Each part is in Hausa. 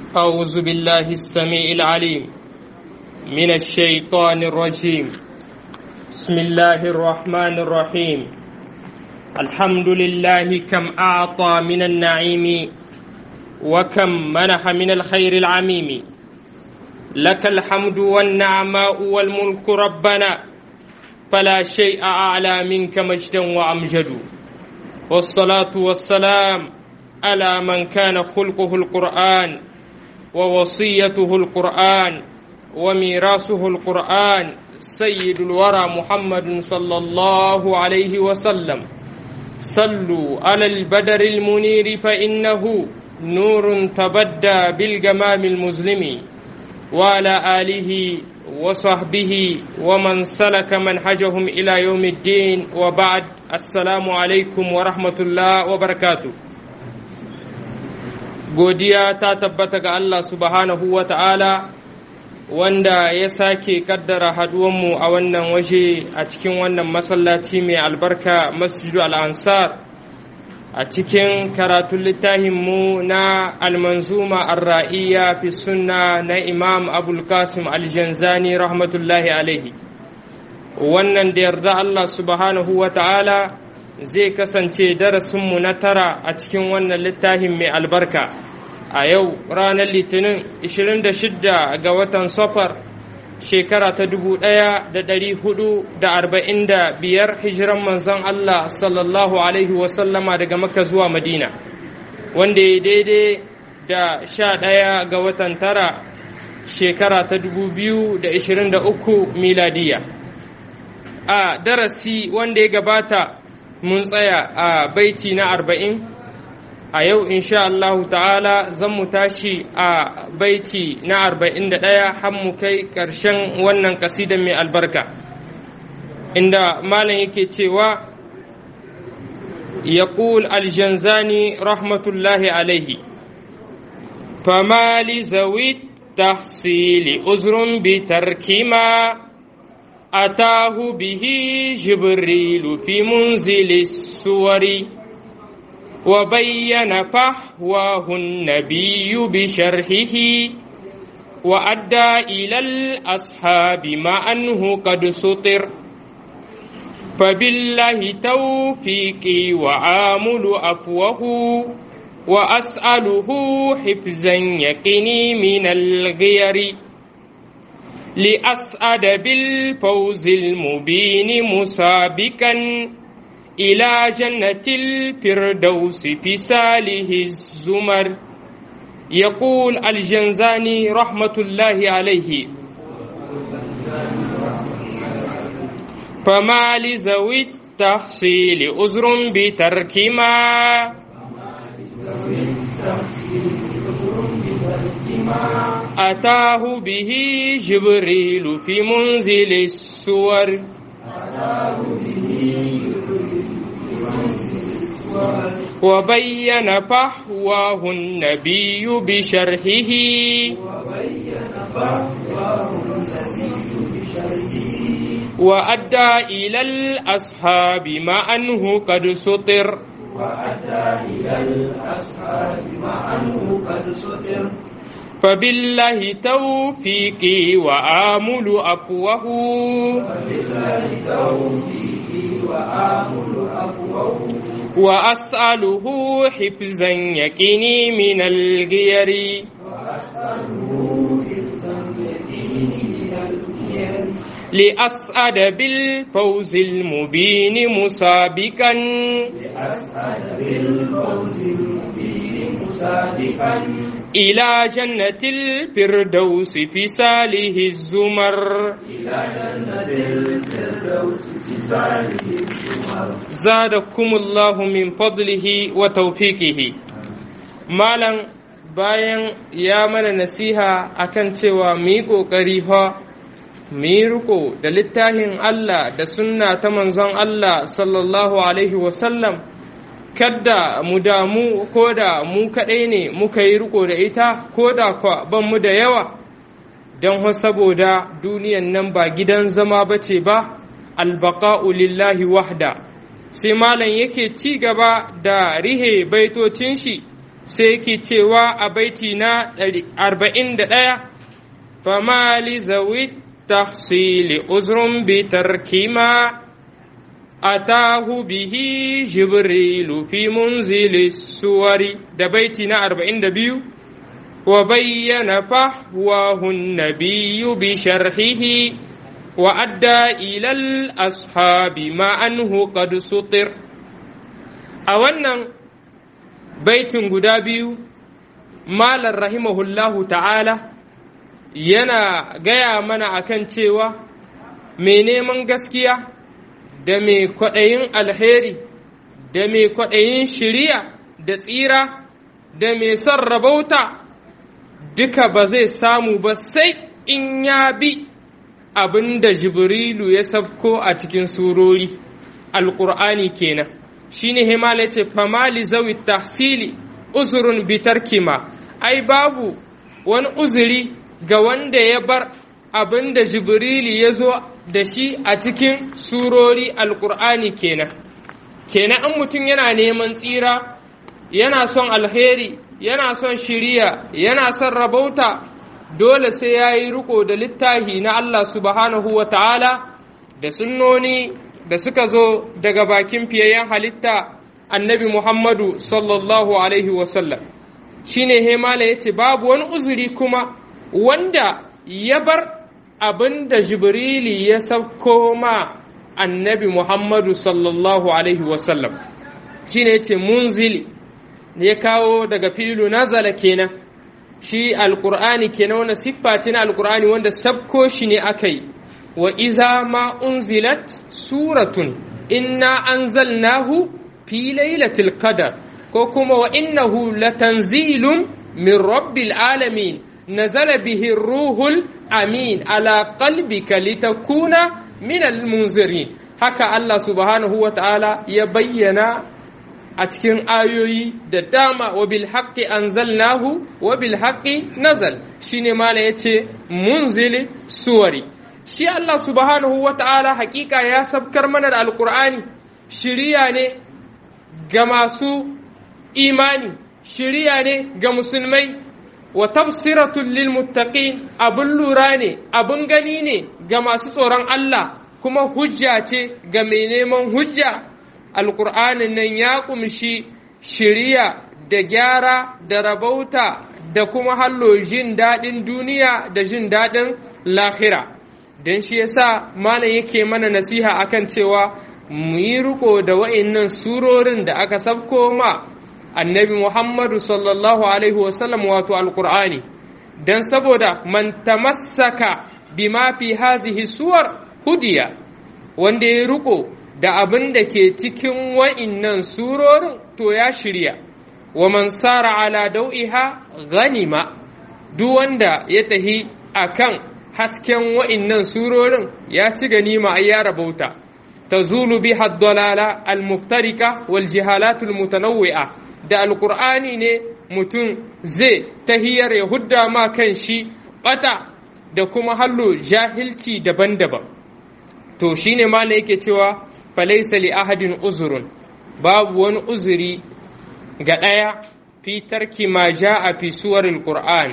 أعوذ بالله السميع العليم من الشيطان الرجيم بسم الله الرحمن الرحيم الحمد لله كم أعطى من النعيم وكم منح من الخير العميم لك الحمد والنعماء والملك ربنا فلا شيء أعلى منك مجدا وأمجد والصلاة والسلام على من كان خلقه القرآن ووصيته القرآن وميراثه القرآن سيد الورى محمد صلى الله عليه وسلم صلوا على البدر المنير فإنه نور تبدى بالجمام المظلم وعلى آله وصحبه ومن سلك منهجهم إلى يوم الدين وبعد السلام عليكم ورحمة الله وبركاته godiya ta tabbata ga Allah subhanahu wa ta'ala wanda ya sake kaddara haduwanmu a wannan waje a cikin wannan masallaci mai albarka masjidu al'ansar a cikin karatun littafinmu na almanzuma arra'iya fi sunna na imam abulkasim aljanzani rahmatullahi alaihi wannan da yarda Allah subhanahu wa ta'ala zai kasance darasinmu na tara a cikin wannan littafin mai albarka a yau ranar litinin 26 ga watan safar shekara ta 1445 hijiran manzon Allah sallallahu alaihi wasallama daga maka zuwa madina wanda ya daidai da 11 ga watan tara shekara ta 2023 miladiya a darasi wanda ya gabata mun tsaya a baiti na arba'in a yau insha Allah ta'ala zan mu tashi a baiti na arba'in da ɗaya har mu kai ƙarshen wannan kasida mai albarka inda malam yake cewa يقول الجنزاني رحمة الله عليه فما لذوي التحصيل أزر بترك ما أتاه به جبريل في منزل السور وبين فحواه النبي بشرحه وأدى إلى الأصحاب ما أنه قد سطر فبالله توفيقي وعامل أفوه وأسأله حفظا يقني من الغير لأسعد بالفوز المبين مسابقا إلى جنة الفردوس في ساله الزمر يقول الجنزاني رحمة الله عليه فما لذوي التحصيل أزر بترك ما أتاه به جبريل في منزل السور أتاه به وبين فحواه النبي بشرحه وأدى إلى الأصحاب ما أنه قد سطر وأدى إلى الأصحاب ما أنه قد سطر فبالله توفيقي وآمل أفوه فبالله توفيقي وآمل أفوه وأسأله حفظا يقيني من الغير وأسأله حفظا يقيني من الغير لأسعد بالفوز المبين مسابقا لأسعد بالفوز المبين مسابقا إلى جنة الفردوس في ساله الزمر إلى جنة الفردوس في ساله الزمر زادكم الله من فضله وتوفيقه مالا bayan ya mana nasiha akan cewa mu yi ƙoƙari fa mu yi riko da littafin Allah da sunna ta manzon Allah sallallahu alaihi wasallam kadda mu damu ko da mu kaɗai ne muka yi riko da ita ko da kwa ban mu da yawa don saboda duniyan nan ba gidan zama ba ce ba albaqa'u lillahi wahda sai malam yake ci gaba da rihe baitocin shi sai yake cewa a baiti na arba'in da ɗaya fama li zawi tahsili uzrun bi tarkima atahu bihi jibrilu fi munzili suwari da baiti na arba'in da biyu wa bayyana fahwahu nabiyyu bi sharhihi wa adda ilal ashabi ma anhu qad sutir a wannan baitin guda biyu malar rahimahullahu ta'ala yana gaya mana akan cewa mai neman gaskiya da mai kwaɗayin alheri da mai kwaɗayin shiriya da tsira da mai son rabauta duka ba zai samu ba sai in ya bi abin da jibrilu ya sabko a cikin surori alƙur'ani kenan shine himala ce famali zawi tahsili uzurun bitarkima ai babu wani uzuri ga wanda ya bar abin da jibrili ya zo da shi a cikin surori alkur'ani kenan kenan an mutum yana neman tsira yana son alheri yana son shiriya yana son rabauta dole sai ya yi riko da littahi na Allah subhanahu wa ta'ala da sunnoni da suka zo daga bakin fiyayyen halitta annabi Muhammadu sallallahu alaihi wasallam shi ne hemala ya ce babu wani uzuri kuma wanda ya bar abin da jibrili ya sauko ma annabi Muhammadu sallallahu alaihi wasallam shi ne ya ce munzili ya kawo daga filu nazala kenan shi alkur'ani kenan wani siffa ce na alkur'ani wanda sabko shi ne aka yi wa iza ma unzilat suratun inna anzalnahu fi lailatul qadar ko kuma wa innahu latanzilun min rabbil alamin nazala bihi ruhul amin ala qalbika litakuna min almunzirin haka Allah subhanahu wa ta'ala ya bayyana a cikin ayoyi da dama wa bil haqqi anzalnahu wa bil haqqi nazal shine mala yace munzili suwari shi Allah subhanahu wa ta'ala hakika ya sabkar mana da alqur'ani shiriya ne ga masu imani shiriya ne ga musulmai wa tafsiratul lil muttaqin abun lura ne abun gani ne ga masu tsoron Allah kuma hujja ce ga mai neman hujja alƙur'anin nan ya ƙumshi shiriya da gyara da rabauta da kuma hallo jin daɗin duniya da jin daɗin lahira don shi yasa malam yake mana nasiha akan cewa mu yi riko da wa'innan surorin da aka sabko ma annabi muhammadu sallallahu alaihi wasallam wato alƙur'ani don saboda man tamassaka bima fi hazihi suwar hudiya wanda ya riko da abin da ke cikin wa'innan surorin to ya shirya wa man sara ala dau'iha ganima duk wanda ya tahi akan hasken wa'innan surorin ya ci ganima ai ya rabauta tazulu biha ad-dalala al-muftarika wal jihalat al-mutanawwi'a da alqur'ani ne mutum zai tahiyar ya hudda ma kan shi bata da kuma hallo jahilci daban-daban to shine malai yake cewa falaisa li ahadin uzurun babu wani uzuri ga ɗaya fi tarki ma a fi suwaril qur'an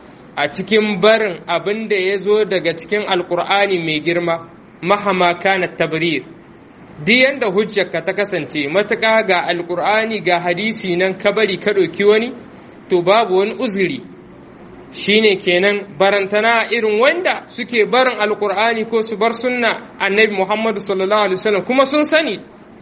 a cikin barin abin da ya zo daga cikin alqur'ani mai girma mahama kana tabrir duk yanda hujjarka ta kasance matuƙa ga alqur'ani ga hadisi nan ka bari ka ɗauki wani to babu wani uzuri shine kenan barantana irin wanda suke barin alkur'ani ko su bar sunna annabi muhammadu sallallahu alaihi wasallam kuma sun sani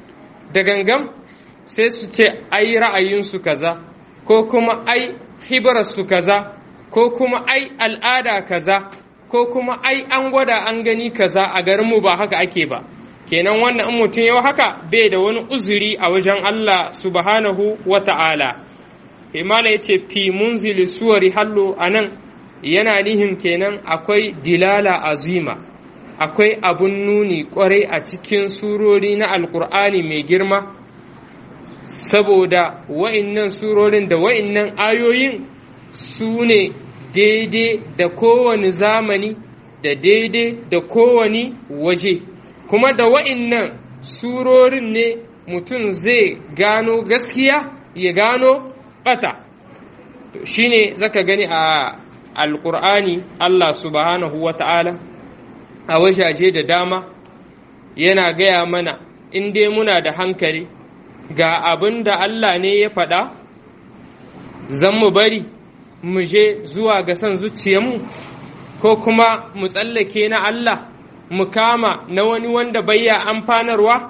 da gangam sai su ce ai ra'ayinsu kaza ko kuma ai hibararsu kaza ko kuma ai al'ada kaza ko kuma ai an gwada an gani kaza a garinmu ba haka ake ba kenan wannan in mutum yau haka bai da wani uzuri a wajen Allah subhanahu wa ta'ala imala ya ce fi munzili suwari hallo a nan yana nihin kenan akwai dilala azima akwai abun nuni kwarai a cikin surori na alkur'ani mai girma saboda wa'innan surorin da wa'innan ayoyin su ne daidai da kowane zamani da daidai da kowane waje kuma da wa'innan surorin ne mutum zai gano gaskiya ya gano bata shine zaka gani a alqur'ani Allah subhanahu wata'ala a wajaje da dama yana gaya mana in dai muna da hankali ga abin da Allah ne ya faɗa zan mu bari mu je zuwa ga son zuciyarmu ko kuma mu tsallake na Allah mu kama na wani wanda bayya amfanarwa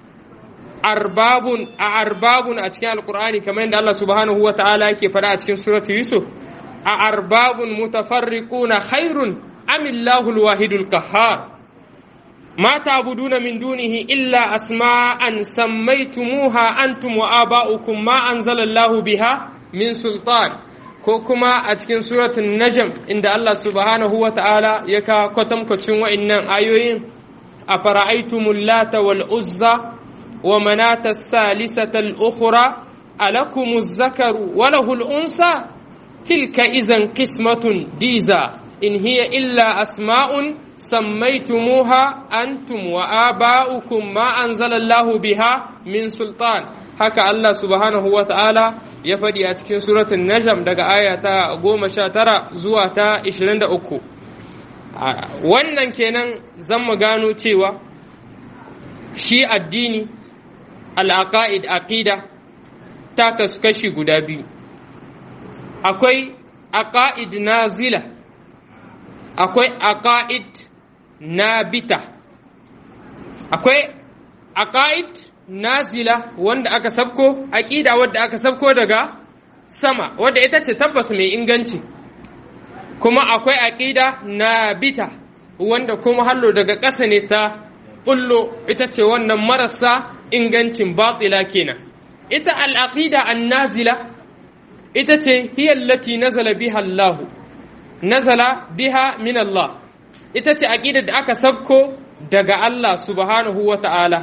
arbabun a arbabun a cikin alkur'ani kamar yadda Allah subhanahu wa ta'ala yake faɗa a cikin suratu Yusuf a arbabun mutafarriquna khairun amillahu alwahidul qahhar ما تعبدون من دونه إلا أسماء سميتموها أنتم وآباؤكم ما أنزل الله بها من سلطان كوكما أتكن سورة النجم إن الله سبحانه وتعالى يكا كتم كتم وإن آيوين أفرأيتم اللات والعزى ومناة الثالثة الأخرى ألكم الذكر وله الأنثى تلك إذا قسمة ديزا إن هي إلا أسماء سميتموها أنتم وآباؤكم ما أنزل الله بها من سلطان haka Allah subhanahu wa ta'ala ya faɗi a cikin suratun Najam daga aya ta goma sha tara zuwa ta ishirin da uku. Wannan kenan zan mu gano cewa shi addini al'aƙa'id aƙida ta kasu kashi guda biyu. Akwai aƙa'id nazila, akwai aƙa'id nabita akwai aqaid nazila wanda aka sabko aqida wadda aka sabko daga sama wadda ita ce tabbas mai inganci kuma akwai aqida nabita wanda kuma hallo daga ƙasa ne ta bullo ita ce wannan marasa ingancin batila kenan ita al-aqida an-nazila ita ce hiya allati nazala biha Allah nazala biha min Allah ita ce aƙidar da aka sabko daga Allah subhanahu wa ta'ala,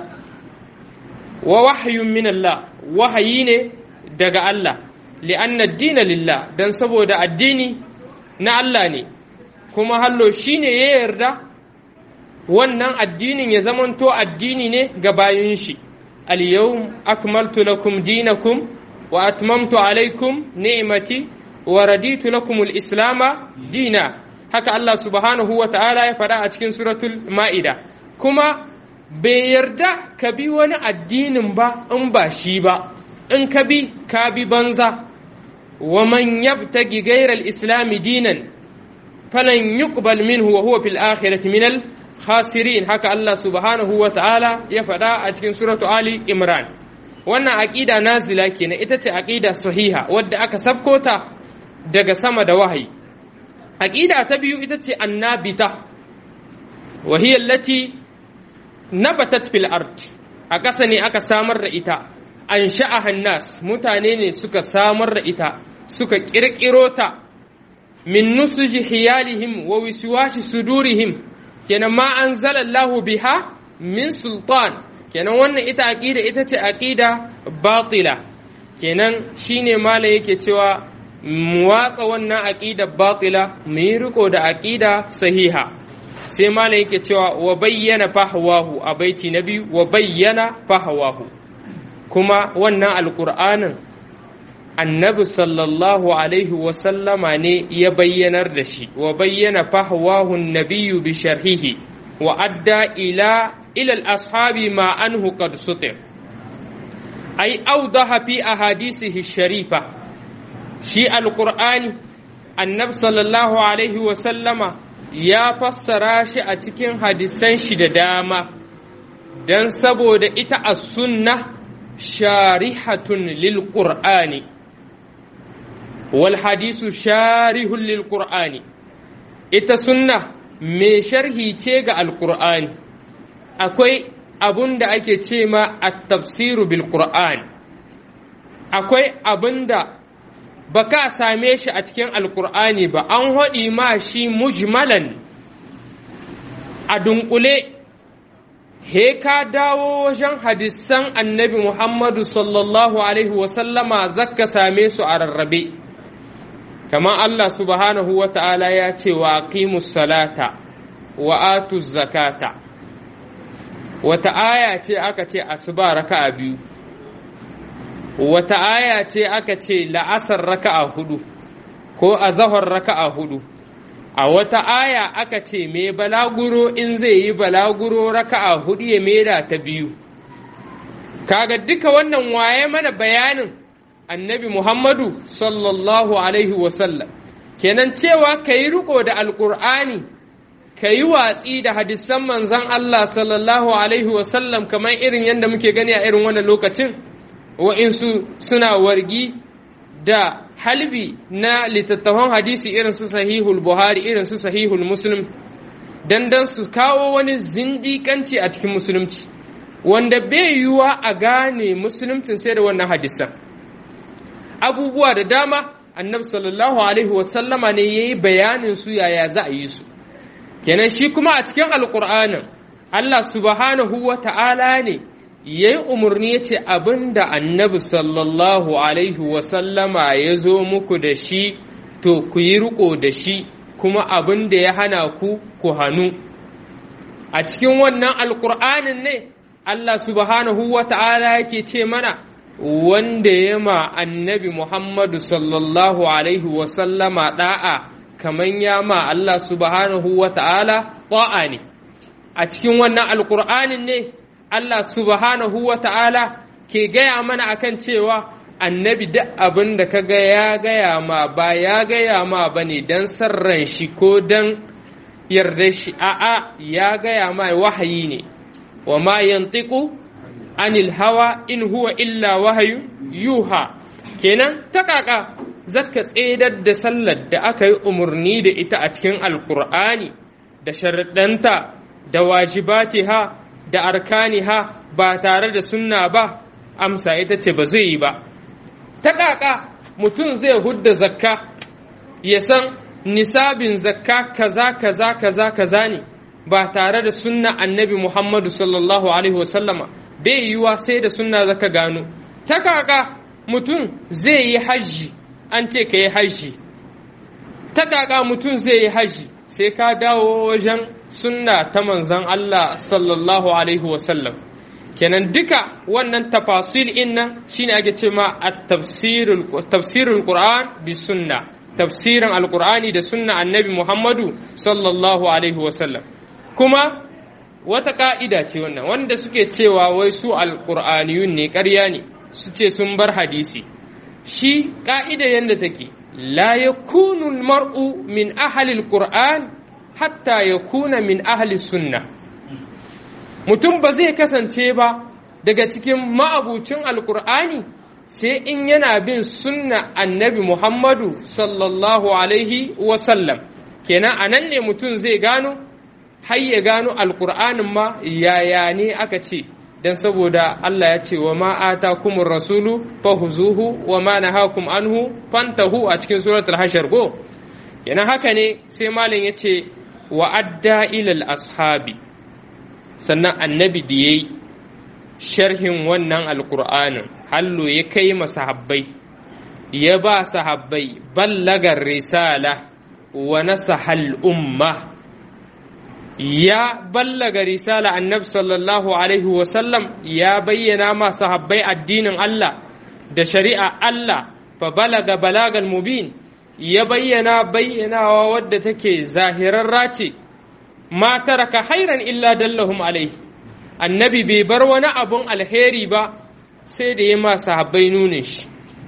wa wahayun min Allah, wahayi ne daga Allah, li'anna dina lillah don saboda addini na Allah ne, kuma hallo shi ne ya yarda wannan addinin ya zamanto addini ne ga bayan shi. Al-yawm akmaltu lakum dinakum wa atmamtu alaikum ni'mati wa raditu lakum al-islama dina. haka Allah subhanahu wa ta'ala ya faɗa a cikin suratul ma'ida kuma bai yarda ka bi wani addinin ba in ba shi ba in ka bi ka bi banza wa man yabtagi ghayra al-islam dinan falan yuqbal minhu wa huwa fil akhirati min al khasirin haka Allah subhanahu wa ta'ala ya faɗa a cikin suratul ali imran wannan aqida nazila kenan ita ce aqida sahiha wadda aka sabkota daga sama da wahayi aƙida ta biyu ita ce annabita wa hiya allati nabatat fil ard a ƙasa ne aka samar da ita an sha'aha nas mutane ne suka samar da ita suka ƙirƙiro ta min nusuji hiyalihim wa wiswashi sudurihim kenan ma anzalallahu biha min sultan kenan wannan ita aqida ita ce aqida batila kenan shine malam yake cewa mu watsa wannan aqida batila mu yi riko da aqida sahiha sai malam yake cewa wa bayyana fahwahu a baiti na biyu wa bayyana fahwahu kuma wannan alqur'anin annabi sallallahu alaihi wasallama ne ya bayyanar da shi wa bayyana fahwahu nabiyyu bi sharhihi wa adda ila ila al-ashabi ma anhu qad sutir ay awdaha fi ahadisihi sharifa shi alqur'ani annabi sallallahu alaihi wasallama ya fassara shi a cikin hadisan shi da dama dan saboda ita as-sunnah sharihatun lil qur'ani والحديث شارح للقرآن ita sunna mai sharhi ce ga alkur'ani akwai abun da ake ce ma a tafsiru bil qur'an akwai abun da ba ka same shi a cikin alkur'ani ba an haɗi ma shi mujmalan a dunkule he ka dawo wajen hadisan annabi muhammadu sallallahu alaihi wasallama zaka same su a rarrabe kamar Allah subhanahu wa ta'ala ya ce wa aqimus salata wa atu zakata wata aya ce aka ce asuba raka'a biyu wata aya ce aka ce la'asar raka'a hudu ko a zahar raka'a hudu a wata aya aka ce mai balaguro in zai yi balaguro raka'a hudu ya maida ta biyu kaga duka wannan waye mana bayanin annabi muhammadu sallallahu alaihi wasallam kenan cewa ka yi riko da alkur'ani ka yi watsi da hadisan manzan Allah sallallahu alaihi wasallam kamar irin yadda muke gani a irin wannan lokacin wa'insu suna wargi da halbi na littattafan hadisi irin su sahihul buhari irin su sahihul muslim dan dan su kawo wani zindikanci a cikin musulunci wanda bai yiwuwa a gane musuluncin sai da wannan hadisan abubuwa da dama annabi sallallahu alaihi wasallama ne ya yi bayanin su yaya za a yi su kenan shi kuma a cikin alkur'anin allah subhanahu wa ta'ala ne ya yi umarni ya ce abin da annabi sallallahu alaihi wasallama ya zo muku da shi to ku yi riko da shi kuma abin da ya hana ku ku hannu a cikin wannan alkur'anin ne Allah subhanahu wa ta'ala yake ce mana wanda ya ma annabi Muhammadu sallallahu alaihi wasallama da'a kaman ya ma Allah subhanahu wa ta'ala ta'a ne a cikin wannan alkur'anin ne Allah subhanahu wa ta'ala ke gaya mana akan cewa annabi duk abin da ka ga ya gaya ma ba ya gaya ma ba ne don sarran shi ko don yarda shi a'a ya gaya ma wahayi ne wa ma yantiku anil hawa in huwa illa wahayu yuha kenan ta kaka zaka tsedar da sallar da aka yi umarni da ita a cikin alkur'ani da sharaɗanta da wajibatiha da arkaniha ba tare da sunna ba amsa ita ce ba zai yi ba ta ƙaƙa mutum zai hudda zakka ya san nisabin zakka kaza kaza kaza kaza ne ba tare da sunna annabi muhammadu sallallahu alaihi wasallama bai yiwa sai da sunna zaka gano ta ƙaƙa mutum zai yi hajji an ce ka yi hajji ta ƙaƙa mutum zai yi hajji sai ka dawo wajen sunna ta manzan Allah sallallahu alaihi wasallam kenan duka wannan tafasil innan shine ake ce ma tafsirul qur'an bi sunna tafsirin alqur'ani da sunna annabi muhammadu sallallahu alaihi wasallam kuma wata ka'ida ce wannan wanda suke cewa wai su alqur'aniyun ne ƙarya ne su ce sun bar hadisi shi ka'ida yadda take la yakunu mar'u min ahli alqur'an hatta yakuna min ahli sunna mutum ba zai kasance ba daga cikin ma'abucin alkur'ani sai in yana bin sunna annabi muhammadu sallallahu alaihi wasallam kenan a nan ne mutum zai gano har ya gano alkur'anin ma yaya ne aka ce don saboda Allah ya ce wa ma'ata kumur rasulu fahuzuhu wa ma nahakum anhu fantahu a cikin suratul hashar go kenan haka ne sai malam ya ce wa adda ilal ashabi sannan annabi da ya yi sharhin wannan alkur'anin hallo ya kai masahabbai ya ba sahabbai ballagar risala wa nasahal umma ya ballaga risala annabi sallallahu alaihi wasallam ya bayyana ma sahabbai addinin Allah da shari'a Allah fa balaga balagal mubin ya bayyana bayyanawa wadda take zahirarra ce ma taraka hairan illa dallahum alaihi annabi bai bar wani abun alheri ba sai da ya ma sahabbai nunin shi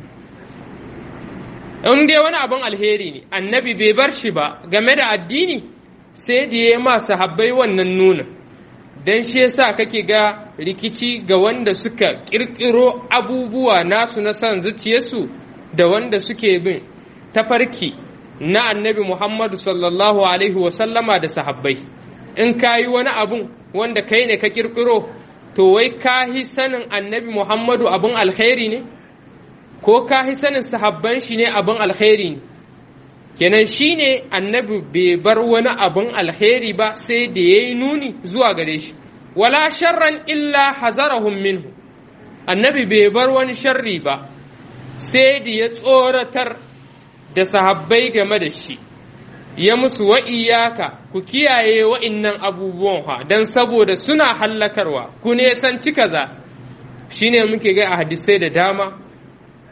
in dai wani abun alheri ne annabi bai bar shi ba game da addini sai da ya ma sahabbai wannan nunin don shi yasa kake ga rikici ga wanda suka kirkiro abubuwa nasu na son zuciyarsu da wanda suke bin tafarki na annabi Muhammadu sallallahu Alaihi wasallama da sahabbai in ka yi wani abun wanda kai ne ka kirkiro to wai ka yi sanin annabi Muhammadu abun alkhairi ne ko ka yi sanin sahabban shi ne abun alkhairi ne kenan shi ne annabi bai bar wani abun alkhairi ba sai da ya yi nuni zuwa gare shi wala sharran illa hazarahum minhu annabi bai bar wani sharri ba sai da ya tsoratar da sahabbai game da shi ya musu wa iyaka ku kiyaye wa'innan abubuwan ha don saboda suna hallakarwa ku ne san ci kaza shine muke ga a hadisai da dama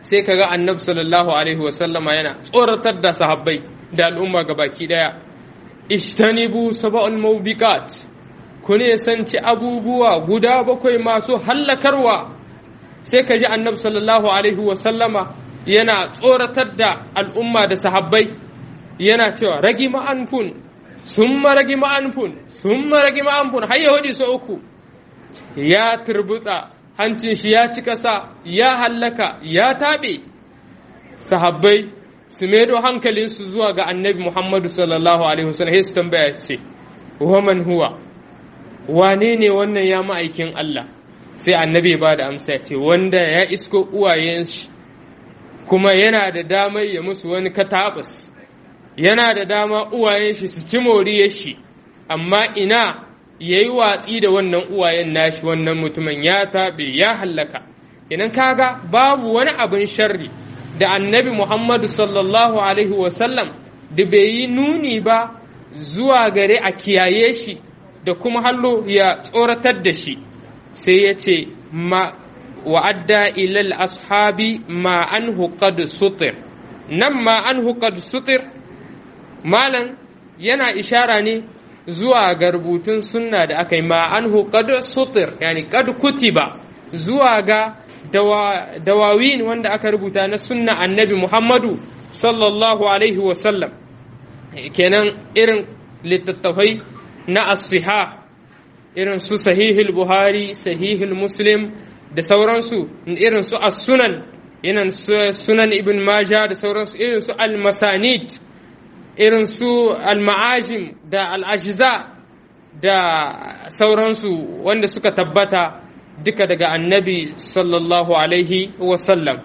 sai kaga annabi sallallahu alaihi wasallama yana tsoratar da sahabbai da al'umma gabaki daya ishtanibu sab'al mawbiqat ku ne sanci abubuwa guda bakwai masu hallakarwa sai ka ji annabi sallallahu alaihi wasallama yana tsoratar da al'umma da sahabbai yana cewa ragi ma'anfun summa ragi ma'anfun summa ragi ma'anfun har yahudi so uku ya turbutsa hancin shi ya ci ƙasa ya hallaka ya taɓe sahabbai su maido hankalinsu zuwa ga annabi muhammadu sallallahu alaihi wasallam su tambaya su ce waman huwa wane ne wannan ya ma'aikin Allah sai annabi ba da amsa ya ce wanda ya isko uwayen shi kuma yana da damar ya musu wani katabus yana da dama uwayen shi su ci moriyar shi amma ina ya yi watsi da wannan uwayen nashi wannan mutumin ya taɓe ya hallaka idan kaga babu wani abin sharri da annabi muhammadu sallallahu alaihi wasallam da bai yi nuni ba zuwa gare a kiyaye shi da kuma hallo ya tsoratar da shi sai ya ce ma wa'adda ilal ashabi ma an qad sutir nan ma an qad sutir malam yana ishara ne zuwa ga rubutun sunna da aka yi ma an qad sutir yani qad kutiba zuwa ga dawawin wanda aka rubuta na sunna annabi muhammadu sallallahu alaihi wasallam kenan irin littattafai na asiha irin su sahihul buhari sahihul muslim da sauransu irin su as-sunan irin su sunan ibn maja da sauransu irin su al-masanid irin su al-ma'ajim da al-ajza da sauransu wanda suka tabbata duka daga annabi sallallahu alaihi wasallam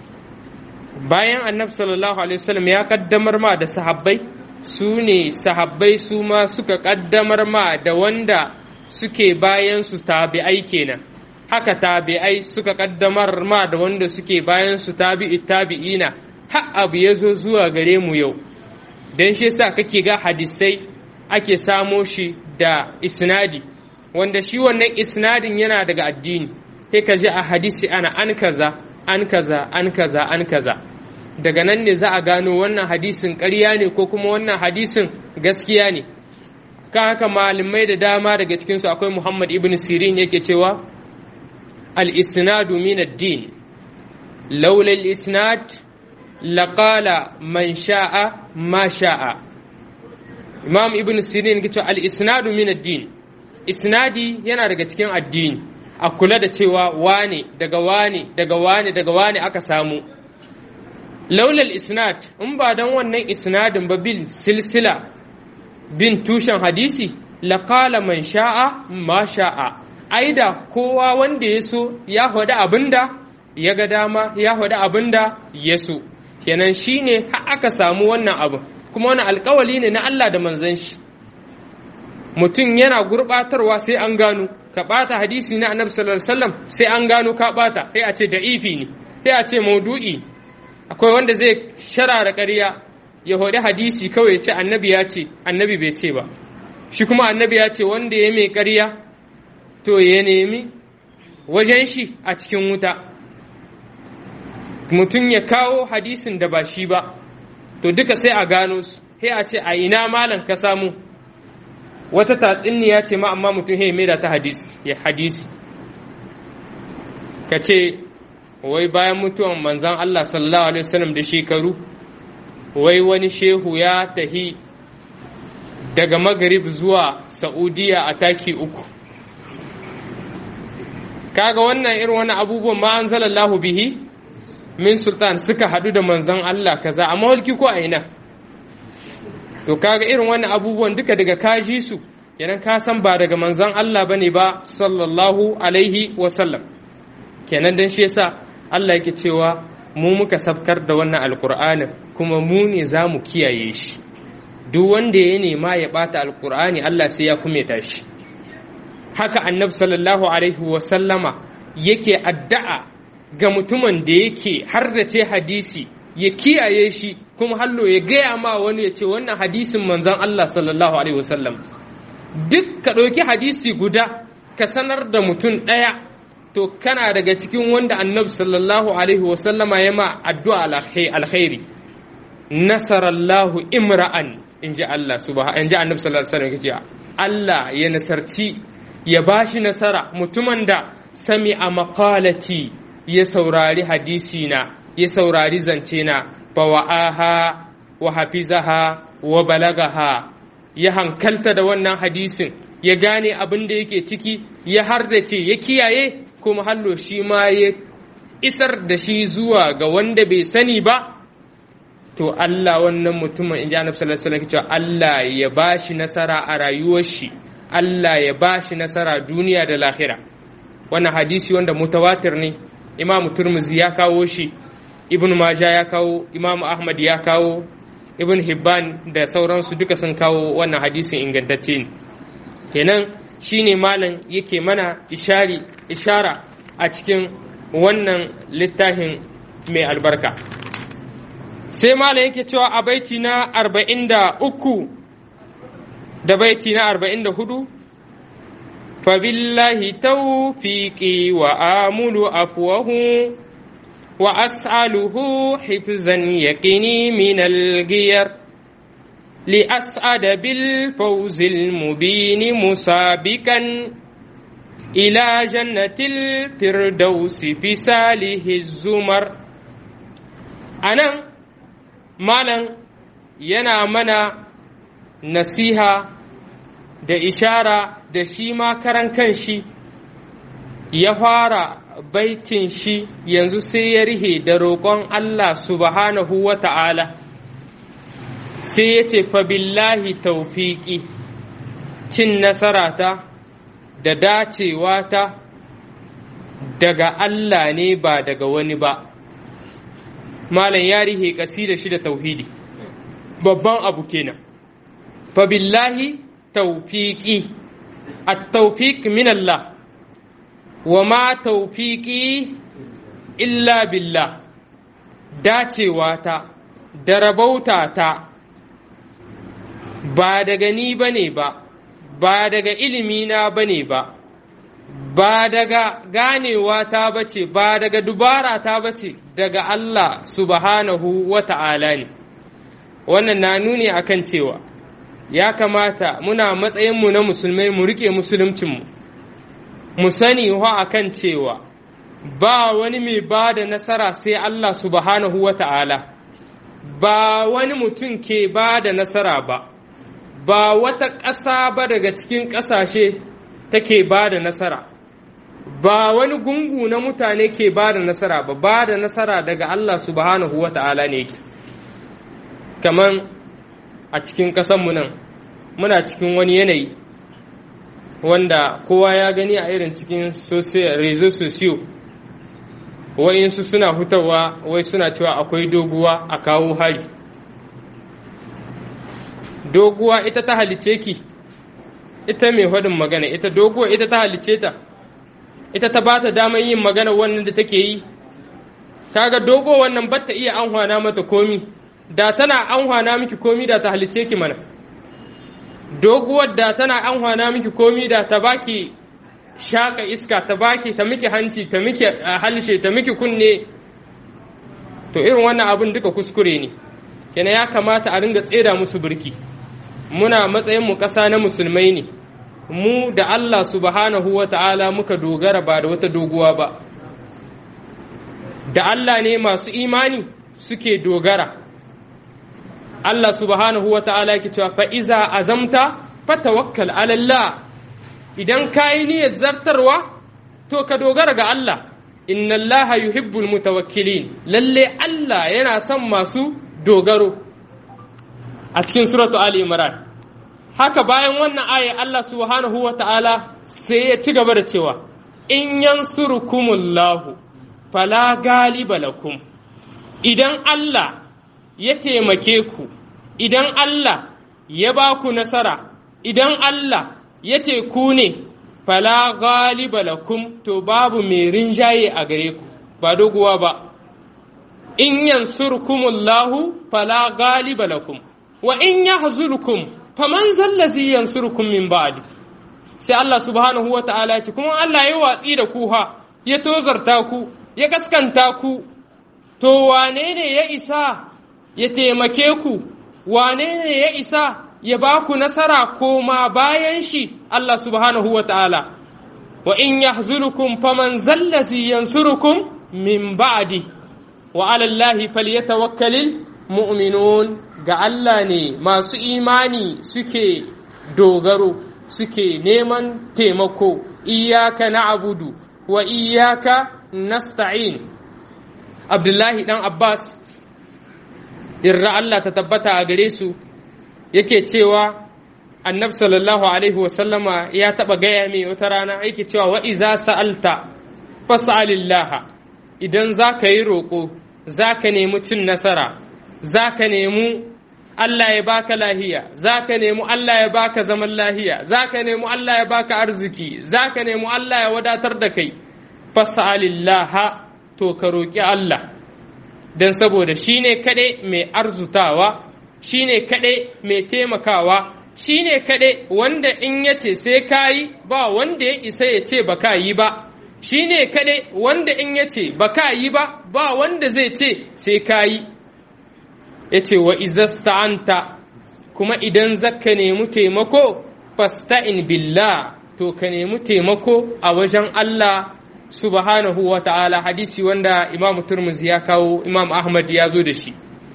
bayan annabi sallallahu alaihi wasallam ya kaddamar ma da sahabbai su ne sahabbai su ma suka kaddamar ma da wanda suke bayan su tabi'ai kenan haka tabi'ai suka kaddamar ma da wanda suke bayan su tabi'i tabi'ina har abu ya zo zuwa gare mu yau don shi yasa kake ga hadisai ake samo shi da isnadi wanda shi wannan isnadin yana daga addini sai ka ji a hadisi ana an kaza an kaza an kaza an kaza daga nan ne za a gano wannan hadisin ƙarya ne ko kuma wannan hadisin gaskiya ne ka haka malamai da dama daga cikinsu akwai muhammad ibn sirin yake cewa al-isnadu min ad-din laula al-isnad laqala man sha'a ma sha'a imam ibn sirin yake cewa al-isnadu min ad-din isnadi yana daga cikin addini a kula da cewa wane daga wane daga wane daga wane aka samu laulal isnad in ba dan wannan isnadin ba bil silsila bin tushen hadisi laqala man sha'a ma sha'a aida kowa wanda ya so ya faɗi abinda ya ga dama ya faɗi abinda ya so kenan shine har aka samu wannan abu kuma wani alkawali ne na Allah da manzon shi mutum yana gurbatarwa sai an gano ka bata hadisi na annabi sallallahu alaihi wasallam sai an gano ka bata sai a ce da'ifi ne sai a ce maudu'i akwai wanda zai sharara ƙarya ya hodi hadisi kawai ya ce annabi ya ce annabi bai ce ba shi kuma annabi ya ce wanda ya mai ƙarya to ya nemi wajen shi a cikin wuta mutum ya kawo hadisin da ba shi ba to duka sai a gano su sai a ce a ina malam ka samu wata tatsuniya ce ma amma mutum ya mai da ta hadisi ya hadisi ka ce wai bayan mutuwan manzan Allah sallallahu alaihi wasallam da shekaru wai wani shehu ya tahi daga magarib zuwa saudiya a taki uku kaga wannan irin wani abubuwan ma an zalallahu bihi min sultan suka hadu da manzan Allah kaza a mawalki ko a ina to kaga irin wannan abubuwan duka daga kaji su kenan ka san ba daga manzan Allah bane ba sallallahu alaihi wasallam kenan dan shi yasa Allah yake cewa mu muka safkar da wannan alkur'anin kuma mu ne za mu kiyaye shi duk wanda ya nema ya bata alkur'ani Allah sai ya kumeta shi haka annabi sallallahu alaihi wasallama yake addu'a ga mutumin da yake hardace hadisi ya kiyaye shi kuma hallo ya gaya ma wani ya ce wannan hadisin manzon Allah sallallahu alaihi wasallam duk ka ɗauki hadisi guda ka sanar da mutum ɗaya to kana daga cikin wanda annabi sallallahu alaihi wasallama ya ma addu'a alkhairi nasarallahu imra'an in ji Allah subhanahu in ji annabi sallallahu alaihi wasallam Allah ya nasarci ya bashi nasara mutumin da sami a maqalati ya saurari hadisi na ya saurari zance na fawa'aha wa hafizaha wa balagaha ya hankalta da wannan hadisin ya gane abin da yake ciki ya hardace ya kiyaye kuma hallo shi ma ya isar da shi zuwa ga wanda bai sani ba to Allah wannan mutumin in ji annabi sallallahu alaihi wasallam Allah ya bashi nasara a rayuwar shi Allah ya bashi nasara duniya da lahira wannan hadisi wanda mutawatir ne Imam Turmuzi ya kawo shi Ibn Majah ya kawo Imam Ahmad ya kawo Ibn Hibban da sauransu duka sun kawo wannan hadisin ingantacce ne kenan shine malam yake mana ishari ishara a cikin wannan littafin mai albarka sai malam yake cewa a baiti na arba'in da uku da baiti na arba'in da hudu fabillahi tawfiqi wa amulu afwahu wa as'aluhu hifzan yaqini min al-ghiyar لأسعد بالفوز المبين مسابقا إلى جنة الفردوس في ساله الزمر أنا مالا yana mana nasiha da ishara da shi ma karan kanshi ya fara baitin shi yanzu sai ya rihe da roƙon Allah subhanahu wa ta'ala sai ya ce billahi taufiƙi cin nasarata da dacewa ta daga Allah ne ba daga wani ba malam ya rihe da shi da tauhidi babban abu kenan billahi taufiƙi at-taufiq min Allah wa ma taufiƙi illa billah dacewa ta da rabauta ta ba daga ni ba ne ba, ba daga ilimina ba ne ba, ba daga ganewa ta bace, ba daga dubara ta bace, daga Allah subhanahu wa ta'ala ne. Wannan na nuni akan cewa, ya kamata muna matsayinmu na musulmai mu riƙe musuluncinmu, mu sani wa akan cewa, ba wani mai ba da nasara sai Allah subhanahu wa ta'ala, ba wani mutum ke ba da nasara ba. ba wata ƙasa ba daga cikin ƙasashe take ba da nasara ba wani gungu na mutane ke ba da nasara ba ba da nasara daga Allah subhanahu wa ta'ala ne yake kaman a cikin ƙasanmu nan muna cikin wani yanayi wanda kowa ya gani a irin cikin rezo sosiyo wa'insu suna hutawa wai suna cewa akwai doguwa a kawo hari doguwa ita ta halice ki ita mai hadin magana ita doguwa ita ta halice ta ita ta bata damar yin magana wannan da take yi kaga dogo wannan batta iya anhwana mata komi da tana anhwana miki komi da ta halice ki mana doguwar da tana anhwana miki komi da ta baki shaka iska ta baki ta miki hanci ta miki halshe ta miki kunne to irin wannan abin duka kuskure ne kenan ya kamata a ringa tseda musu birki muna matsayinmu ƙasa na musulmai ne mu da Allah subhanahu wa ta'ala muka dogara ba da wata doguwa ba da Allah ne masu imani suke dogara Allah subhanahu wa ta'ala yake cewa fa'iza azamta fatawakkal alallah idan ka yi niyyar zartarwa to ka dogara ga Allah inna Allah yuhibbul mutawakkilin lalle Allah yana son masu dogaro a cikin suratu Ali Imran haka bayan wannan aya Allah subhanahu wa ta'ala sai ya ci gaba da cewa in yansurukumullahu fala galiba lakum idan Allah ya taimake ku idan Allah ya ba ku nasara idan Allah ya ce ku ne fala galiba lakum to babu mai rinjaye a gare ku ba doguwa ba in yansurkumullahu fala galiba lakum wa in yahzurkum faman zallazi yansurukum min ba'di sai Allah subhanahu wa ta'ala ce kuma Allah ya watsi da ku ha ya tozarta ku ya kaskanta ku to wane ne ya isa ya taimake ku wane ne ya isa ya ba ku nasara koma bayan shi Allah subhanahu wa ta'ala wa in yahzulukum faman zallazi yansurukum min ba'di wa ala Allahi falyatawakkalil mu'minun ga Allah ne masu imani suke dogaro suke neman taimako iyaka na'budu wa iyaka nasta'in Abdullahi dan Abbas irra Allah ta tabbata a gare su yake cewa annab sallallahu alaihi wasallama ya taɓa gaya mai wata rana yake cewa wa iza sa'alta fas'alillah idan za ka yi roƙo za ka nemi cin nasara za ka nemi Allah ya baka lahiya za ka nemi Allah ya baka zaman lahiya za ka nemi Allah ya baka arziki za ka nemi Allah ya wadatar da kai fas'alillah to ka roƙi Allah don saboda shi ne kaɗai mai arzutawa shi ne kaɗai mai taimakawa shi ne kaɗai wanda in ya ce sai ka yi ba wanda ya isa ya ce ba ka yi ba shi ne kaɗai wanda in ya ce ba ka yi ba ba wanda zai ce sai ka yi ya ce wa izasta'anta kuma idan zaka nemi taimako fasta'in billah to ka nemi taimako a wajen Allah subhanahu wa ta'ala hadisi wanda imamu turmuzi ya kawo imam ahmad ya zo da shi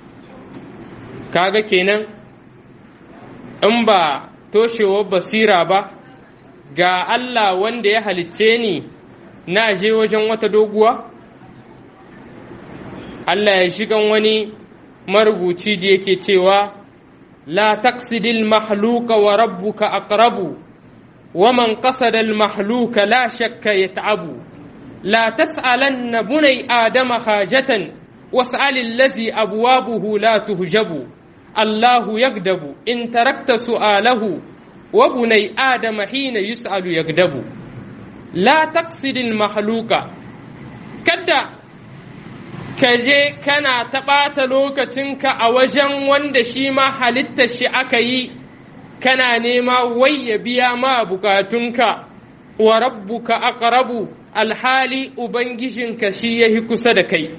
kaga kenan in ba toshewar basira ba ga Allah wanda ya halicce ni na je wajen wata doguwa Allah ya shigan wani marubuci da yake cewa la taqsidil mahluka wa rabbuka aqrabu wa man qasada al mahluka la shakka yat'abu لا تسألن بني آدم حاجة واسأل الذي أبوابه لا تهجب الله يكذب إن تركت سؤاله وبني آدم حين يسأل يكذب لا تقصد المخلوق كدا kaje kana taɓata lokacinka a wajen wanda shi ma halitta shi aka yi kana nema wai ya biya ma bukatunka wa rabbuka aqrabu alhali ubangijinka shi yahi kusa da kai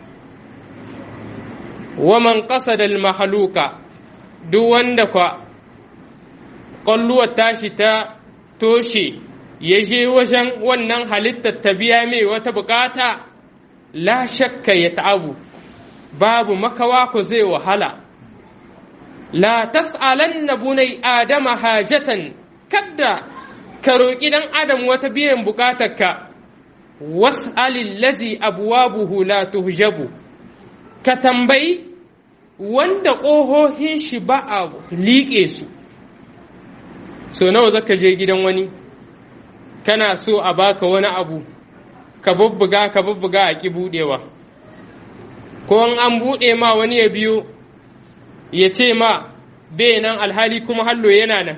wa man qasada almahluka duk wanda kwa ƙwalluwar tashi ta toshe ya je wajen wannan halittar ta biya mai wata bukata la shakka ya ta'abu babu makawa ku zai wahala la tas'alanna bunai adama hajatan kadda ka roƙi ɗan adam wata biyan bukatarka was'alil lazi abwabuhu la tuhjabu ka tambayi wanda ƙohohin shi ba a liƙe su so nawa zaka je gidan wani kana so a baka wani abu ka bubbuga ka bubbuga a ki buɗewa ko an buɗe ma wani ya biyo ya ce ma bai nan alhali kuma hallo yana nan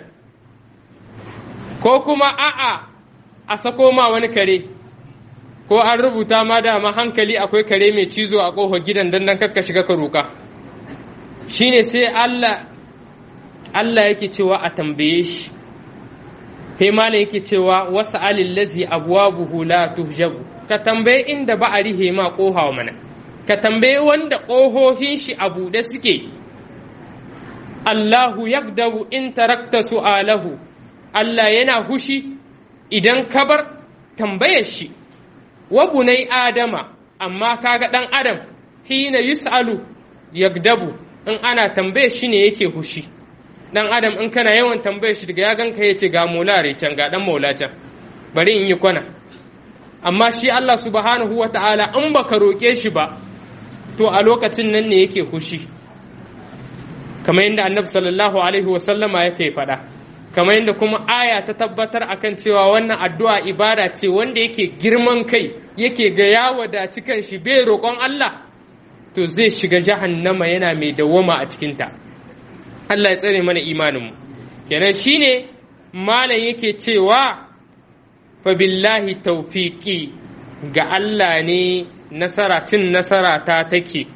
ko kuma a'a a sako ma wani kare ko an rubuta ma dama hankali akwai kare mai cizo a ƙofar gidan don nan kakka shiga ka roƙa shine sai Allah Allah yake cewa a tambaye shi sai malam yake cewa wasu alillazi abwabuhu la tuhjabu ka tambaye inda ba a rihe ma ƙoha mana ka tambaye wanda ƙohohin shi a buɗe suke Allahu yagdabu in tarakta su'alahu Allah yana hushi idan ka bar tambayar shi wa bunai adama amma kaga ɗan adam hina yus'alu yagdabu in ana tambaye shi ne yake hushi dan adam in kana yawan tambaye shi daga ya ganka ya ce ga molare can ga dan maula can bari in yi kwana amma shi Allah subhanahu wa ta'ala in baka roƙe shi ba to a lokacin nan ne yake hushi kamar yadda annabi sallallahu alaihi wa sallama yake faɗa kamar yadda kuma aya ta tabbatar akan cewa wannan addu'a ibada ce wanda yake girman kai yake ga ya wadaci kan shi bai roƙon Allah to zai shiga jahannama yana mai dawwama a cikinta Allah ya tsare mana imaninmu kenan shine malam yake cewa fa billahi tawfiqi ga Allah ne nasara cin nasara ta take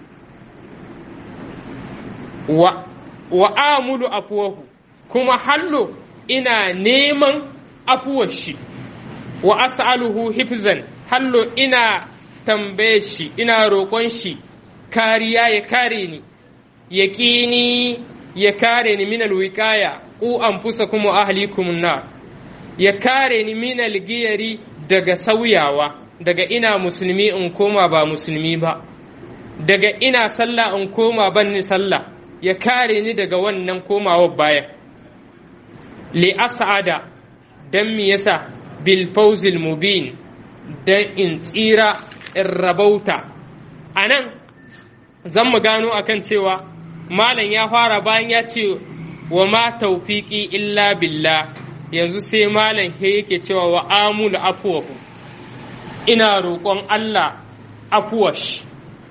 wa, wa amulu afuwahu kuma hallo ina neman afuwar shi wa as'aluhu hifzan hallo ina tambaye shi ina roƙon shi kariya ya kare ni ya ƙini ya kare ni minal wiƙaya ku anfusakum wa ahlikum nar ya kare ni minal giyari daga sauyawa daga ina musulmi in koma ba musulmi ba daga ina sallah in koma ban ni sallah ya kare ni daga wannan komawar baya li as'ada dan me yasa bil fawzil mubin dan in tsira in rabauta anan zan mu gano akan cewa malam ya fara bayan ya ce wa ma tawfiqi illa billah yanzu sai malam he yake cewa wa amul afwahu ina roƙon Allah afuwash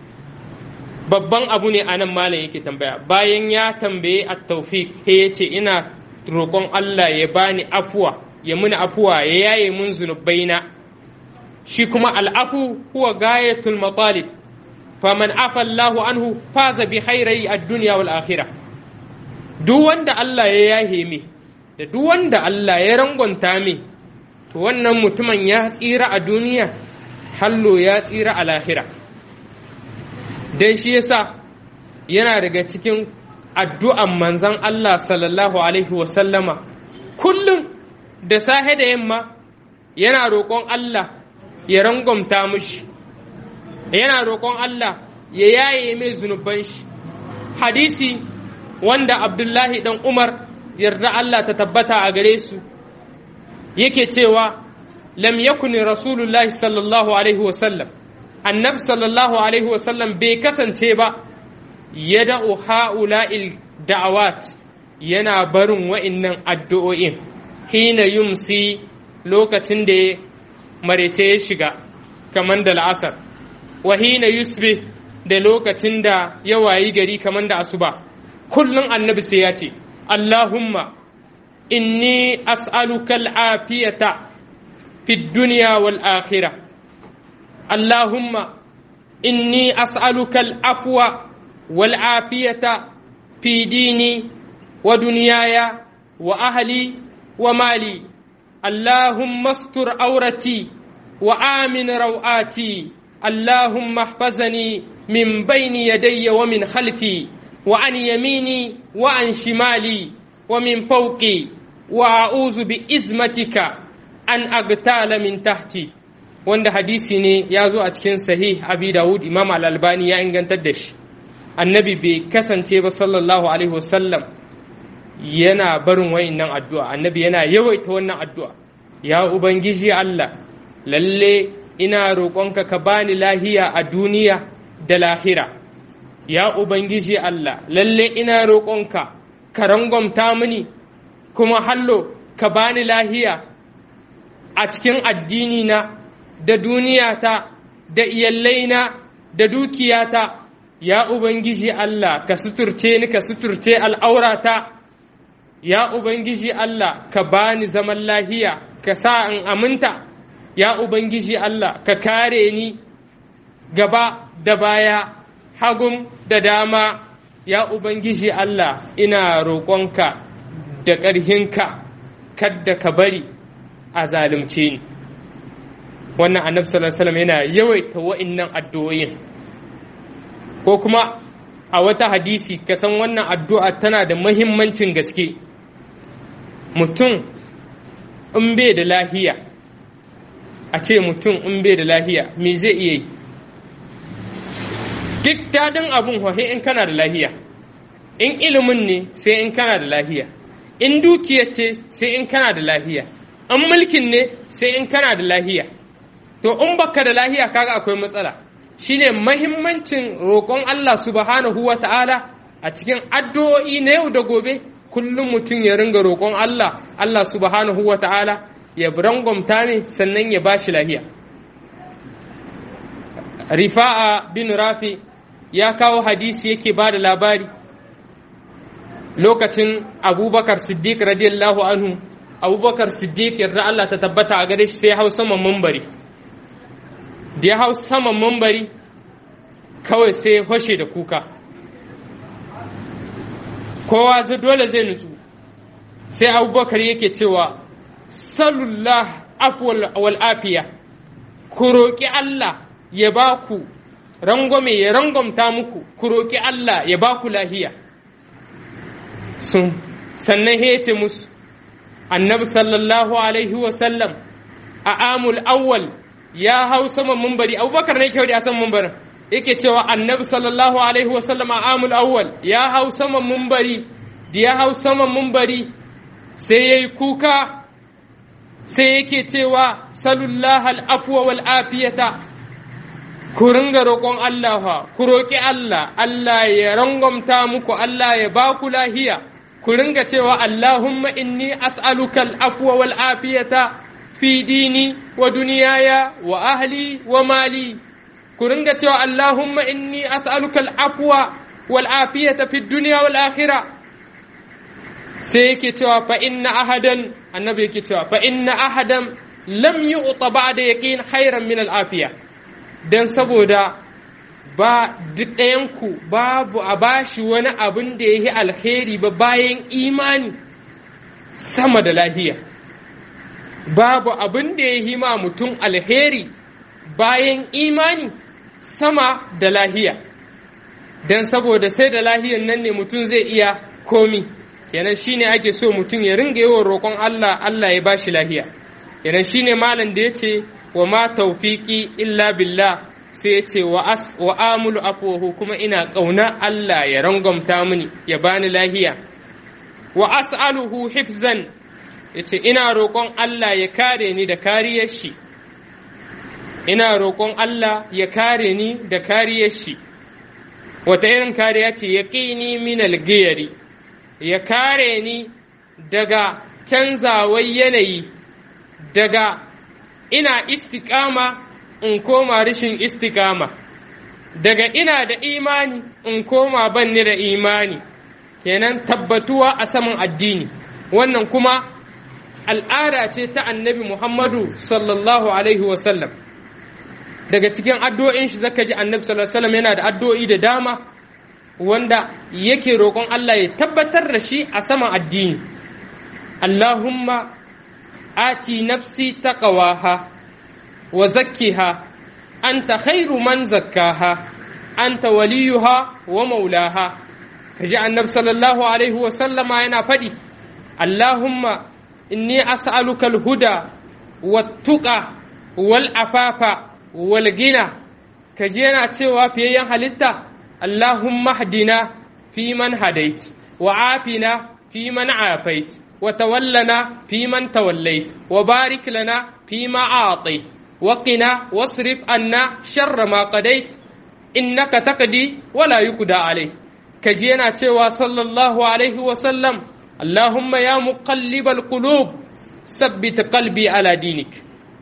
babban abu ne a nan malam yake tambaya bayan ya tambaye a taufik he ya ce ina roƙon Allah ya bani afuwa ya muni afuwa ya yaye mun zunubaina shi kuma al'afu huwa gayatul matalib faman afa Allahu anhu faza bi khairai ad-dunya wal akhirah duk wanda Allah ya yahe mi da duk wanda Allah ya rangonta mi to wannan mutumin ya tsira a duniya hallo ya tsira a lahira dan shi yasa yana daga cikin addu'an manzan Allah sallallahu alaihi wasallama kullum da sahe da yamma yana roƙon Allah ya rangwamta mushi yana roƙon Allah ya yaye mai zunuban shi hadisi wanda Abdullahi dan Umar yarda Allah ta tabbata a gare su yake cewa lam yakuni rasulullahi sallallahu alaihi wasallam annabi sallallahu alaihi wasallam bai kasance ba ya da'u ha'ula'il da'awat yana barin wa'innan addu'o'in hina yumsi lokacin da ya marece ya shiga kamar da la'asar wa hina yusbi da lokacin da ya wayi gari kamar da asuba kullum annabi sai ya ce Allahumma inni as'aluka al'afiyata fi duniya wal akhirah Allahumma inni as'aluka al'afwa wal afiyata fi dini wa duniyaya wa ahli wa mali Allahumma astur aurati wa amin rawati Allahumma ihfazani min bayni yadayya wa min khalfi wa an yamini wa an shimali wa min fawqi wa a'udhu bi izmatika an agtala min tahti wanda hadisi ne ya zo a cikin sahih abi dawud imam al-albani ya ingantar da shi annabi bai kasance ba sallallahu alaihi wasallam yana barin wayannan addu'a annabi yana yawaita wannan addu'a ya ubangiji Allah lalle ina roƙonka ka bani lahiya a duniya da lahira ya ubangiji Allah lalle ina roƙonka ka rangwamta mini kuma hallo ka bani lahiya a cikin addini na da duniyata da iyallaina da dukiyata ya ubangiji Allah ka suturce ni ka suturce al'aurata ya ubangiji Allah ka bani zaman lahiya ka sa in aminta ya ubangiji Allah ka kare ni gaba da baya hagum da dama ya ubangiji Allah ina roƙonka da ƙarhinka kadda ka bari a zalunce ni wannan annabi sallallahu alaihi wasallam yana yawaita wa'innan addu'o'in ko kuma a wata hadisi ka san wannan addu'a tana da mahimmancin gaske mutum in bai da lahiya a ce mutum in bai da lahiya me zai iya yi duk daɗin abin hohe in kana da lahiya in ilimin ne sai in kana da lahiya in dukiya ce sai in kana da lahiya in mulkin ne sai in kana da lahiya to in baka da lahiya kaga akwai matsala shine mahimmancin roƙon Allah subhanahu wa ta'ala a cikin addu'o'i na yau da gobe kullum mutum ya ringa roƙon Allah Allah subhanahu wa ta'ala ya rangwamta ne sannan ya bashi lahiya rifa'a bin rafi ya kawo hadisi yake ba da labari lokacin abubakar siddiq radiyallahu anhu abubakar siddiq yarda Allah ta tabbata a gare shi sai hau saman mambari da ya hau saman mambari kawai sai ya fashe da kuka kowa zai dole zai nutsu sai abubakar yake cewa salullah afwal wal afiya ku roƙi Allah ya ba ku rangwame ya rangwamta muku ku roƙi Allah ya ba ku lahiya sun sannan hece musu annabi sallallahu alaihi wasallam a amul awwal ya hau saman mumbari abubakar ne kyau da a saman mumbarin yake cewa annabi sallallahu alaihi wasallam a amul awwal ya hau saman mumbari da ya hau saman mumbari sai ya yi kuka sai yake cewa salullah al'afuwa wal afiyata ku ringa roƙon Allah fa ku roƙi Allah Allah ya rangwamta muku Allah ya ba ku lahiya ku ringa cewa Allahumma inni as'aluka al'afwa wal afiyata fi dini wa duniyaya wa ahli wa mali ku ringa cewa Allahumma inni as'aluka al'afwa wal afiyata fi duniya wal akhira sai yake cewa fa inna ahadan annabi yake cewa fa inna ahadan lam yu'ta ba'da yaqin khairan min al afiya dan saboda ba duk ɗayanku babu a bashi wani abin da ya yi alheri ba bayan imani sama da lahiya babu abin da ya yi ma mutum alheri bayan imani sama da lahiya don saboda sai da lahiyan nan ne mutum zai iya komi kenan shine ake so mutum ya ringa yawan roƙon Allah Allah ya bashi lahiya kenan shine malam da ya ce wa ma tawfiqi illa billah sai ya ce wa amulu afuwahu kuma ina ƙauna Allah ya rangwamta mini ya bani lahiya wa as'aluhu hifzan ya ce ina roƙon Allah ya kare ni da kariyar shi ina roƙon Allah ya kare ni da kariyar shi wata irin kariya ce ya ƙini min algiyari ya kare ni daga canzawar yanayi daga ina istiƙama in koma rashin istikama daga ina da imani in koma banni da imani kenan tabbatuwa a saman addini wannan kuma al'ada ce ta annabi muhammadu sallallahu alaihi wasallam daga cikin addu'o'in shi zaka ji annabi sallallahu alaihi wasallam yana da addu'o'i da dama wanda yake roƙon Allah ya tabbatar da shi a saman addini Allahumma ati nafsi taqwaha وزكها أنت خير من زكاها أنت وليها ومولاها فجاء النبي صلى الله عليه وسلم أنا فدي اللهم إني أسألك الهدى والتقى والعفاف والغنى كجينا تشوى في حلتا اللهم اهدنا في من هديت وعافنا في من عافيت وتولنا في من توليت وبارك لنا فيما أعطيت وقنا واصرف عنا شر ما قضيت إنك تقضي ولا يقضى عليه كجينا تشوى صلى الله عليه وسلم اللهم يا مقلب القلوب ثبت قلبي على دينك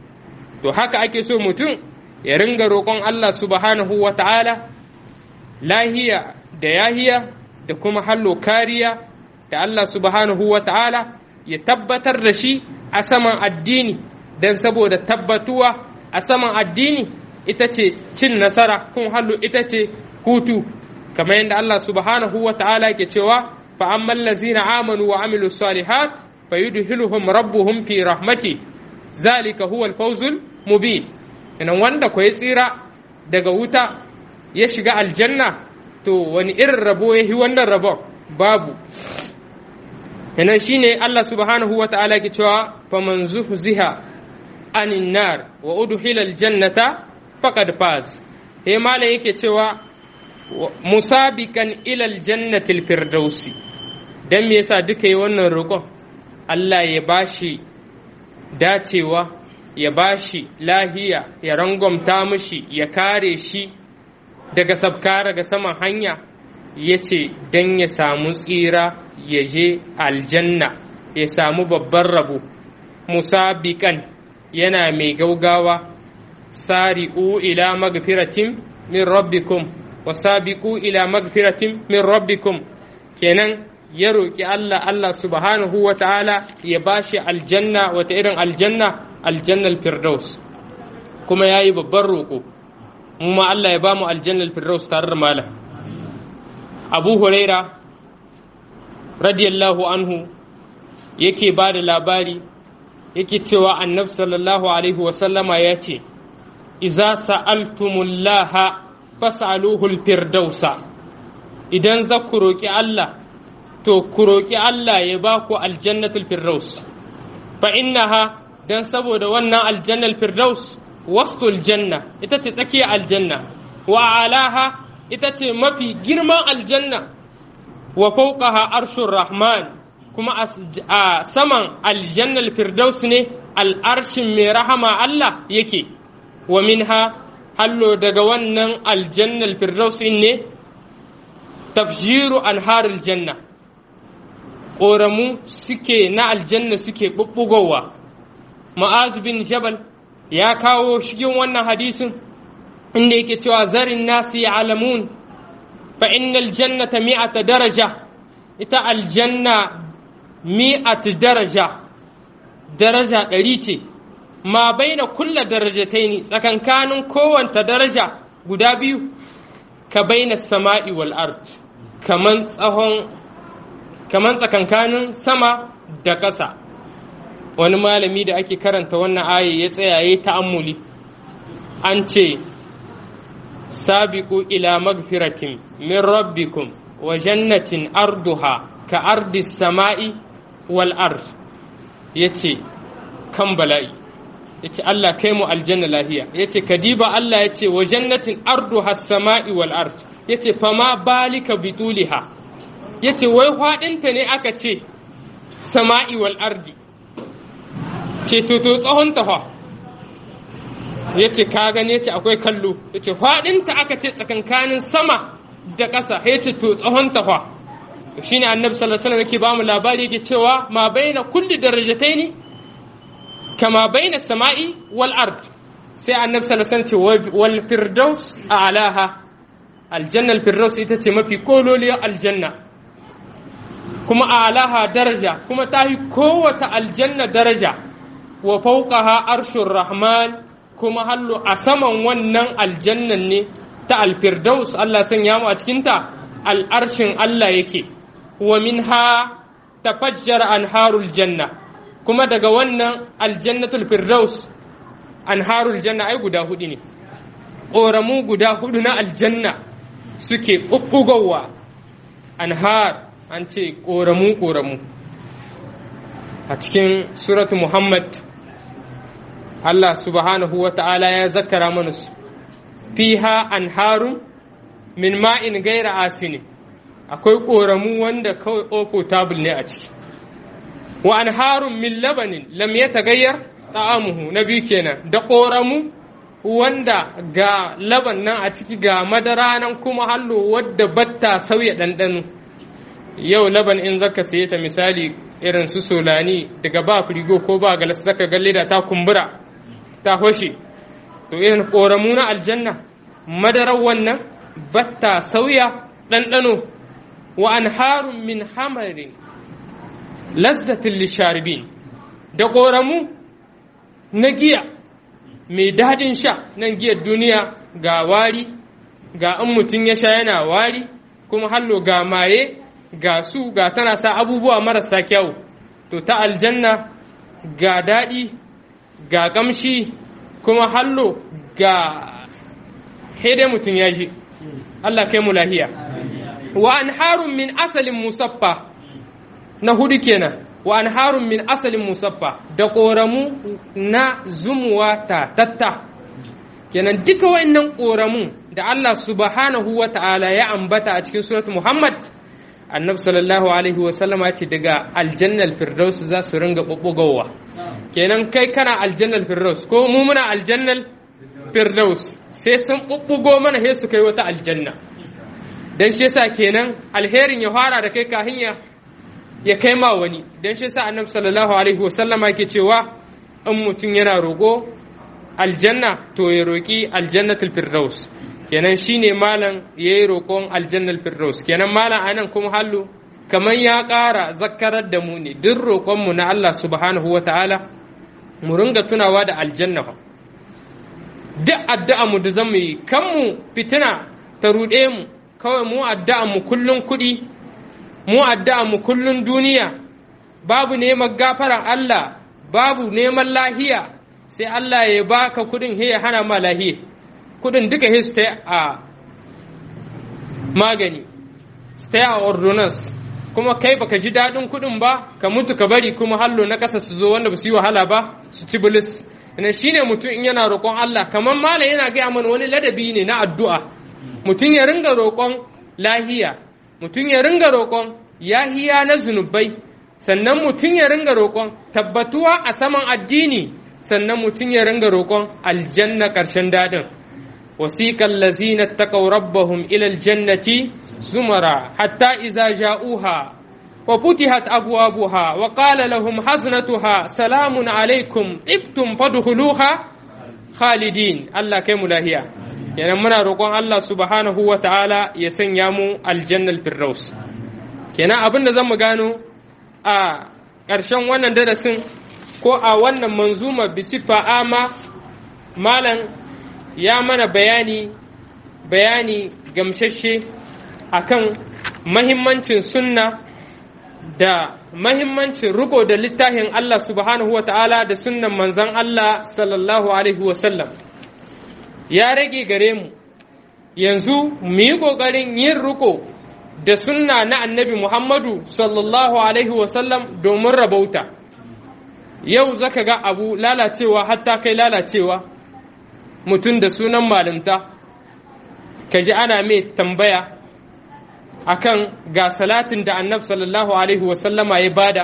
to haka ake so mutum ya ringa roƙon Allah subhanahu wa ta'ala lahiya da yahiya da kuma hallo kariya da Allah subhanahu wa ta'ala ya tabbatar da shi a saman addini don saboda tabbatuwa a saman addini ita ce cin nasara kun hallo ita ce hutu kamar yadda Allah subhanahu wa ta'ala ke cewa fa amman lazina amanu wa amilu salihat fa yudhiluhum rabbuhum fi rahmati zalika huwa al-fawzul mubin idan wanda ko ya tsira daga wuta ya shiga aljanna to wani irin rabo ya yi wannan rabon babu idan shine Allah subhanahu wa ta'ala ke cewa faman zuhziha anin nar wa udkhila aljannata faqad faz he malam yake cewa musabiqan ila aljannati alfirdausi dan me yasa duka yi wannan roƙon Allah ya bashi dacewa ya bashi lahiya ya rangwamta mishi ya kare shi daga sabka daga saman hanya ya ce don ya samu tsira ya je aljanna ya samu babban rabo musabiqan yana mai gaugawa sari'u ila magfiratin min rabbikum wa sabiqu ila magfiratin min rabbikum kenan ya roƙi Allah Allah subhanahu wa ta'ala ya bashi aljanna wata irin aljanna aljannal firdaus kuma ya yi babban roƙo mu ma Allah ya ba mu aljannal firdaus tare da malam abu huraira radiyallahu anhu yake ba da labari yake cewa annabi sallallahu alaihi wasallama ya ce iza sa'altumullaha fas'aluhul firdausa idan za ku roƙi Allah to ku roƙi Allah ya ba ku aljannatul firdaus fa innaha dan saboda wannan aljannal firdaus wastul janna ita ce tsakiyar aljanna wa alaha ita ce mafi girman aljanna wa fawqaha arshur rahman kuma a saman aljannal firdaus ne al'arshin mai rahama Allah yake wa minha hallo daga wannan aljannal firdaus ne tafjiru anharul janna ƙoramu suke na aljanna suke ɓuɓɓugowa ma'azu bin jabal ya kawo shigin wannan hadisin inda yake cewa zarin nasu ya alamun fa innal jannata mi'ata daraja ita aljanna mi'at daraja daraja ɗari ce ma baina kulla darajataini tsakankanin kowanta daraja guda biyu ka baina sama'i wal ard kaman tsahon kaman tsakankanin sama da ƙasa wani malami da ake karanta wannan aya ya tsaya ya ta'ammuli an ce sabiqu ila magfiratin min rabbikum wa jannatin arduha ka ardi sama'i wal ard yace kan bala'i yace Allah kai mu aljanna lahiya yace kadiba Allah yace wa jannatin arduha sama'i wal ard yace fama balika bituliha yace wai faɗinta ne aka ce sama'i wal ardi ce to to tsawon ta fa yace ka gane yace akwai kallo yace faɗinta aka ce tsakankanin sama da ƙasa yace to tsawon ta fa shine annabi sallallahu alaihi wasallam yake ba mu labari yake cewa ma baina kulli darajataini kama baina sama'i wal ard sai annabi sallallahu alaihi wasallam ce wal firdaus a'laha aljanna al firdaus ita ce mafi kololiyar aljanna kuma a'laha daraja kuma ta yi kowace aljanna daraja wa fawqaha arshur rahman kuma hallu a saman wannan aljannan ne ta alfirdaus Allah sanya mu a cikinta al'arshin Allah yake wa minha tafajjar anharul janna kuma daga wannan aljannatul firdaus anharul janna ai guda hudu ne ƙoramu guda hudu na aljanna suke ɓuɓɓugowa anhar an ce ƙoramu ƙoramu a cikin suratu muhammad Allah subhanahu wa ta'ala ya zakara mana su fiha anharun min ma'in gaira asini akwai ƙoramu wanda kawai opotable ne a ciki wa anharun min labanin lam ya tagayyar ta'amuhu na biyu kenan da ƙoramu wanda ga laban nan a ciki ga madara nan kuma hallo wadda batta sauya ɗanɗano yau laban in zaka saye ta misali irin su solani daga ba firigo ko ba galas zaka ga leda ta kumbura ta hoshe to irin ƙoramu na aljanna madarar wannan batta sauya ɗanɗano wa anharun min hamarin lazzatin lisharibin da ƙoramu na giya mai daɗin sha nan giyar duniya ga wari ga in mutum ya sha yana wari kuma hallo ga maye ga su ga tana sa abubuwa marasa kyau to ta aljanna ga daɗi ga ƙamshi kuma hallo ga hede mutum ya ji Allah kai mu lahiya wa anharun min asalin musaffa na hudu kenan wa anharun min asalin musaffa da ƙoramu na zumuwa ta tatta kenan duka wa'annan ƙoramu da Allah subhanahu wa ta'ala ya ambata a cikin surat Muhammad annabi sallallahu alaihi wa sallama ce daga aljannal firdaus za su ringa bubbugowa kenan kai kana aljannal firdaus ko mu muna aljannal firdaus sai sun bubbugo mana sai su kai wata aljanna dan shi yasa kenan alherin ya fara da kai kahin ya ya kai ma wani dan shi yasa annabi sallallahu alaihi wa sallama ke cewa in mutum yana roƙo aljanna to ya roƙi aljannatul firdaus kenan shine malam yayi roƙon aljannal firdaus kenan malam anan kuma hallu kamar ya ƙara zakarar da mu ne duk roƙon mu na Allah subhanahu wataala mu ringa tunawa da aljanna fa duk addu'a mu da zamu yi kan mu fitina ta ruɗe mu kawai mu addu'a mu kullun kuɗi mu addu'a mu kullun duniya babu neman gafaran Allah babu neman lahiya sai Allah ya baka kudin he ya hana ma lahiya kudin duka he su ta a magani su ta a ordonance kuma kai baka ji daɗin kudin ba ka mutu ka bari kuma hallo na ƙasa su zo wanda ba su yi wahala ba su ci bilis ina shine mutum in yana roƙon Allah kamar mala yana gaya mana wani ladabi ne na addu'a mutum ya ringa roƙon lahiya mutum ya ringa roƙon yahiya na zunubai sannan mutum ya ringa roƙon tabbatuwa a saman addini sannan mutum ya ringa roƙon aljanna ƙarshen daɗin wasiƙan lazina taƙau rabbahum ilal jannati zumara hatta iza ja'uha wa futihat abwabuha wa qala lahum haznatuha salamun alaikum ibtum fadkhuluha khalidin Allah kai mu lahiya kenan muna roƙon Allah subhanahu wa ta'ala ya sanya mu aljannal firdaus kenan abin da zan mu gano a ƙarshen wannan darasin ko a wannan manzuma bisifa ama malam ya mana bayani bayani gamshashe akan mahimmancin sunna da mahimmancin riko da littafin Allah subhanahu wa ta'ala da sunnan manzan Allah sallallahu alaihi wasallam ya rage gare mu yanzu mu yi ƙoƙarin yin riko da sunna na annabi Muhammadu sallallahu Alaihi wasallam domin rabauta. Yau zaka ga abu lalacewa hatta kai lalacewa mutum da sunan malinta, ka ji ana mai tambaya akan ga salatin da annab sallallahu Alaihi wasallama ya bada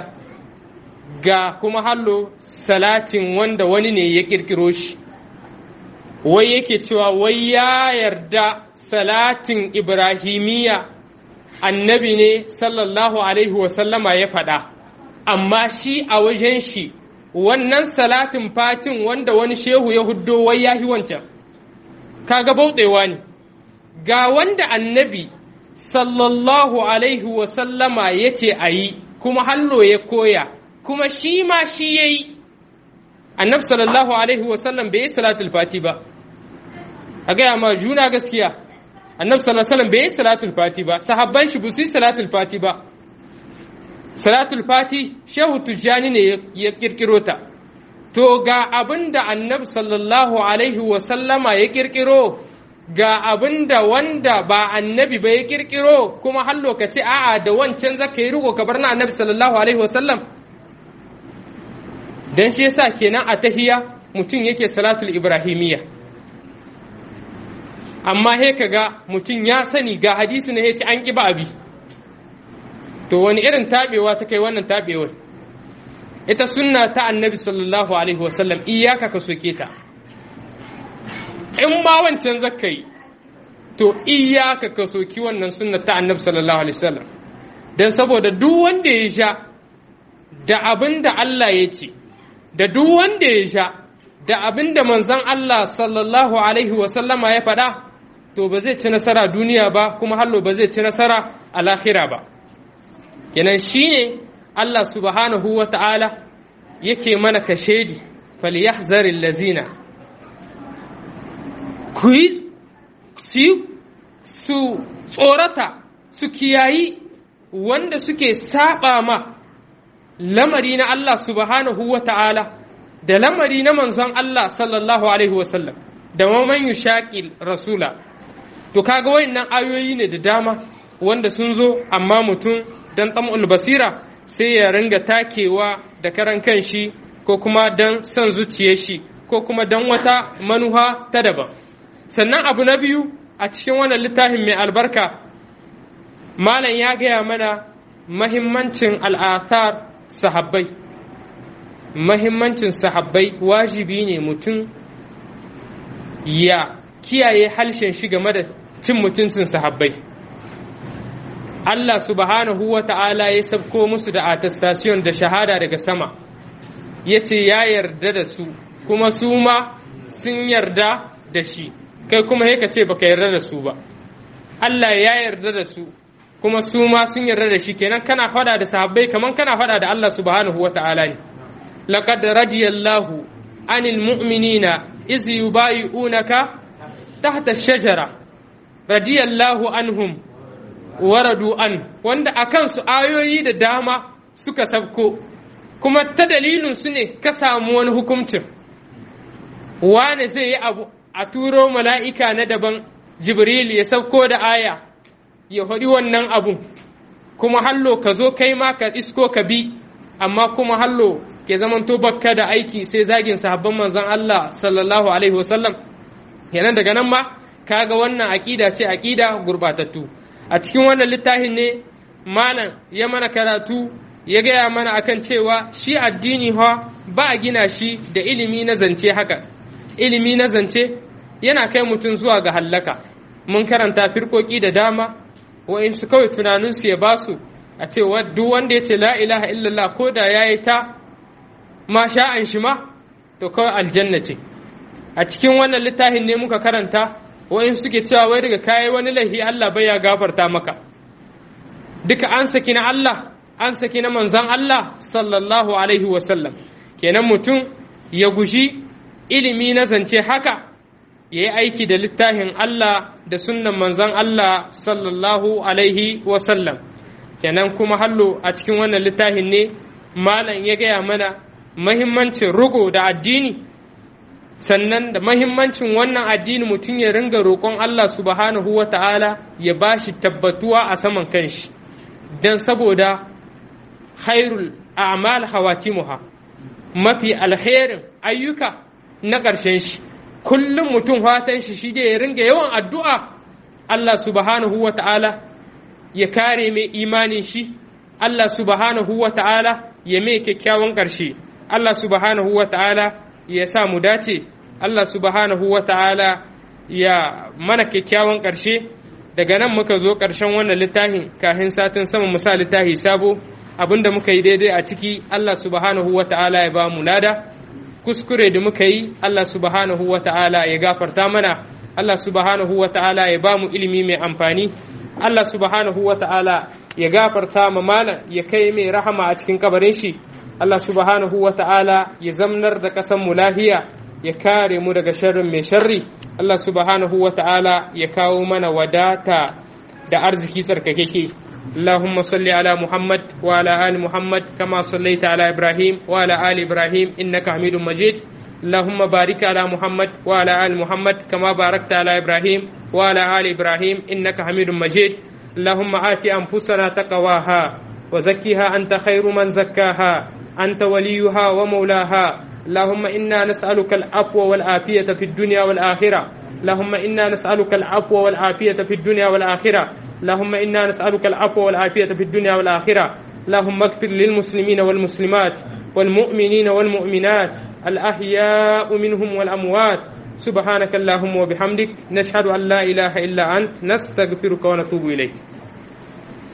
ga kuma hallo salatin wanda wani ne ya ƙirƙiro shi. Wai yake cewa wai ya yarda salatin Ibrahimiyya annabi ne sallallahu alaihi wasallama ya faɗa amma shi a wajen shi wannan salatin fatin wanda wani shehu ya huddo wai ya yi wancan kaga bauɗewa ne ga wanda annabi sallallahu alaihi wasallama ya ce a yi kuma hallo ya koya kuma shi ma shi ya yi annabi sallallahu alaihi wasallam bai yi salatul fati ba a gaya ma juna gaskiya annabi sallallahu alaihi wasallam bai yi salatul fati ba sahabban shi su yi salatul fati ba salatul fati shehu tujjani ne ya kirkiro ta to ga abin da annabi sallallahu alaihi wasallama ya kirkiro ga abin da wanda ba annabi ba ya kirkiro kuma har lokaci a'a da wancan zaka yi riko ka bar na annabi sallallahu alaihi wasallam dan shi yasa kenan a tahiya mutum yake salatul ibrahimiyya amma he kaga mutum ya sani ga hadisi ne yace an ki ba abi to wani irin tabewa ta kai wannan tabewar ita sunna ta annabi sallallahu alaihi wasallam iyaka ka soke ta in ma wancan zakai to iyaka ka soki wannan sunna ta annabi sallallahu alaihi wasallam dan saboda duk wanda ya sha da abin da Allah ya ce da duk wanda ya sha da abin da manzon Allah sallallahu alaihi wasallama ya faɗa to ba zai ci nasara duniya ba kuma hallo ba zai ci nasara a lahira ba kenan shine Allah subhanahu wa ta'ala yake mana kashedi falyahzaril lazina ku yi su tsorata su kiyayi wanda suke saba ma lamari na Allah subhanahu wa ta'ala da lamari na manzon Allah sallallahu alaihi wasallam da maman yushaƙil rasula to kaga wayannan ayoyi ne da dama wanda sun zo amma mutum dan tsam'ul basira sai ya ringa takewa da karan kan shi ko kuma dan son zuciyar shi ko kuma dan wata manuha ta daban sannan abu na biyu a cikin wannan littafin mai albarka malam ya gaya mana mahimmancin al'athar sahabbai mahimmancin sahabbai wajibi ne mutum ya kiyaye halshen shi game da cin mutuncin sahabbai Allah subhanahu wa ta'ala ya sabko musu da attestation da shahada daga sama ya ce ya yarda da su kuma su ma sun yarda da shi kai kuma ka ce baka yarda da su ba Allah ya yarda da su kuma su ma sun yarda da shi kenan kana fada da sahabbai kaman kana fada da Allah subhanahu wa ta'ala ne laqad radiyallahu anil mu'minina iz yubayi'unaka tahta ash-shajara radiyallahu anhum waradu an wanda akan su ayoyi da dama suka sabko kuma ta dalilin su ne ka samu wani hukuncin wane zai yi abu a turo mala'ika na daban jibril ya sauko da aya ya haɗi wannan abun kuma hallo ka zo kai ma ka isko ka bi amma kuma hallo ke zamanto bakka da aiki sai zagin sahabban manzon Allah sallallahu alaihi wasallam kenan daga nan ma kaga wannan aƙida ce aƙida gurbatattu a cikin wannan littafin ne malam ya mana karatu ya gaya mana akan cewa shi addini ha ba a gina shi da ilimi na zance haka ilimi na zance yana kai mutum zuwa ga hallaka mun karanta firkoki da dama wa'insu kawai tunaninsu ya basu a ce duk wanda ya ce la ilaha illallah ko da ya yi ta ma sha'an shi ma to kawai aljanna ce a cikin wannan littafin ne muka karanta wa'in suke cewa wai daga kayi wani laifi Allah bai ya gafarta maka duka an saki na Allah an saki na manzan Allah sallallahu alaihi wasallam kenan mutum ya guji ilimi na zance haka ya yi aiki da littafin Allah da sunnan manzan Allah sallallahu alaihi wasallam kenan kuma hallo a cikin wannan littafin ne malam ya gaya mana mahimmancin rugo da addini sannan da mahimmancin wannan addini mutum ya ringa roƙon Allah subhanahu wa ta'ala ya ba shi tabbatuwa a saman kanshi don saboda hairul a'mal hawatimuha mafi alherin ayyuka na ƙarshen shi kullum mutum fatan shi shi ya ringa yawan addu'a Allah subhanahu wa ta'ala ya kare mai imanin shi Allah subhanahu wa ta'ala ya mai kyakkyawan ƙarshe Allah subhanahu wa ta'ala ya sa mu dace Allah subhanahu wa ta'ala ya mana kyakkyawan ƙarshe daga nan muka zo ƙarshen wannan littafin kafin satin sama musa littafi sabo abinda muka yi daidai a ciki Allah subhanahu wa ta'ala ya ba mu lada kuskure da muka yi Allah subhanahu wa ta'ala ya gafarta mana Allah subhanahu wa ta'ala ya ba mu ilimi mai amfani Allah subhanahu wa ta'ala ya gafarta ma malam ya kai mai rahama a cikin kabarin shi Allah subhanahu wa ta'ala ya zamnar da ƙasan mu lahiya ya kare mu daga sharrin mai sharri Allah subhanahu wa ta'ala ya kawo mana wadata da arziki tsarkakeke اللهم صل على محمد وعلى آل محمد كما صليت على إبراهيم وعلى آل إبراهيم إنك حميد مجيد اللهم بارك على محمد وعلى آل محمد كما باركت على إبراهيم وعلى آل إبراهيم إنك حميد مجيد اللهم آت أنفسنا تقواها وزكها أنت خير من زكاها أنت وليها ومولاها اللهم إنا نسألك العفو والعافية في الدنيا والآخرة اللهم إنا نسألك العفو والعافية في الدنيا والآخرة اللهم إنا نسألك العفو والعافية في الدنيا والآخرة اللهم اغفر للمسلمين والمسلمات والمؤمنين والمؤمنات الأحياء منهم والأموات سبحانك اللهم وبحمدك نشهد أن لا إله إلا أنت نستغفرك ونتوب إليك